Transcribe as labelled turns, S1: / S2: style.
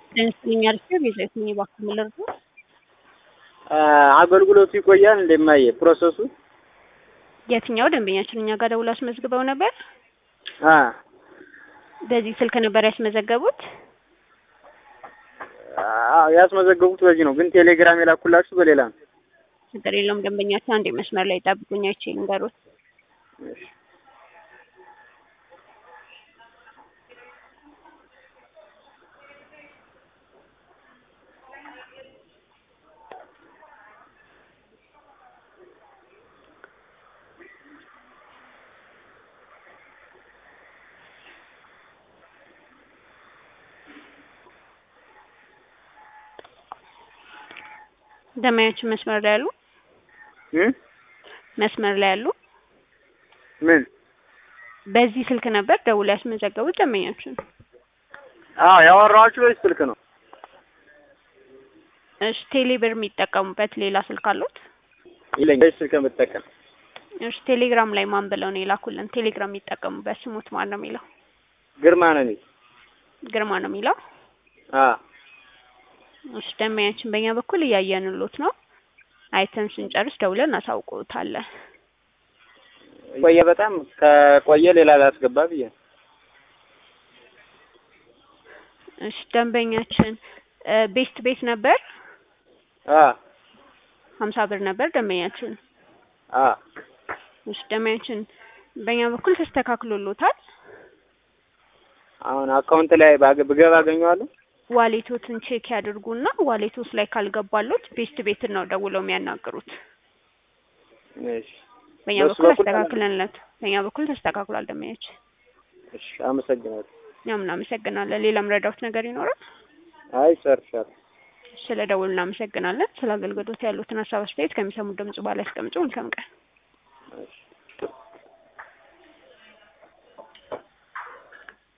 S1: ደንስልኛ አርፌ ቤዛዊት ነኝ። እባክዎ ምን ልርዱ?
S2: አገልግሎቱ ይቆያል እንደማየ ፕሮሰሱ
S1: የትኛው ደንበኛችን እኛ ጋር ደውለው አስመዝግበው ነበር?
S2: አ
S1: በዚህ ስልክ ነበር ያስመዘገቡት?
S2: አዎ ያስመዘገቡት በዚህ ነው፣ ግን ቴሌግራም የላኩላችሁ በሌላ ነው።
S1: ችግር የለውም ደንበኛችን አንዴ መስመር ላይ ጠብቁኝ፣ አይቼ ልንገሮት።
S2: እሺ
S1: ደንበኛችን መስመር ላይ ያሉ
S2: እ
S1: መስመር ላይ ያሉ
S2: ምን
S1: በዚህ ስልክ ነበር ደውለው ያስመዘገቡት ደንበኛችን?
S2: አዎ ያወራኋችሁ በዚህ ስልክ ነው።
S1: እሺ ቴሌብር የሚጠቀሙበት ሌላ ስልክ አሉት?
S2: ይለኝ በዚህ ስልክ የምጠቀም
S1: እሺ ቴሌግራም ላይ ማን ብለው ነው የላኩልን? ቴሌግራም የሚጠቀሙበት ስሙት ማን ነው የሚለው?
S2: ግርማ ነው የሚል
S1: ግርማ ነው የሚለው?
S2: አ
S1: እሺ ደንበኛችን በእኛ በኩል እያየንሎት ነው። አይተን ስንጨርስ ደውለን እናሳውቅዎታለን።
S2: ቆየ በጣም ከቆየ ሌላ ላስገባ ብዬ ነው።
S1: እሺ ደንበኛችን ቤስት ቤት ነበር
S2: አ
S1: ሀምሳ ብር ነበር ደንበኛችን።
S2: አ
S1: እሺ ደንበኛችን በእኛ በኩል ተስተካክሎሎታል።
S2: አሁን አካውንት ላይ ባገ- ብገባ አገኘዋለሁ።
S1: ዋሌቶትን ቼክ ያድርጉና ዋሌቶስ ላይ ካልገባሎት ቤስት ቤትን ነው ደውለው የሚያናግሩት።
S2: እሺ
S1: በእኛ
S2: በሱ
S1: በኩል
S2: በኩል
S1: አስተካክለንለት በእኛ በኩል ተስተካክሏል ደንበኛችን።
S2: እሺ አመሰግናለሁ።
S1: እኛም እናመሰግናለን። ሌላም ረዳውት ነገር ይኖራል?
S2: አይ ጨርሻለሁ።
S1: ስለ ደውል እናመሰግናለን። ስለ አገልግሎት ያሉትን ሀሳብ አስተያየት ከሚሰሙት ድምጽ በኋላ ያስቀምጡ። መልካም ቀን።
S2: እሺ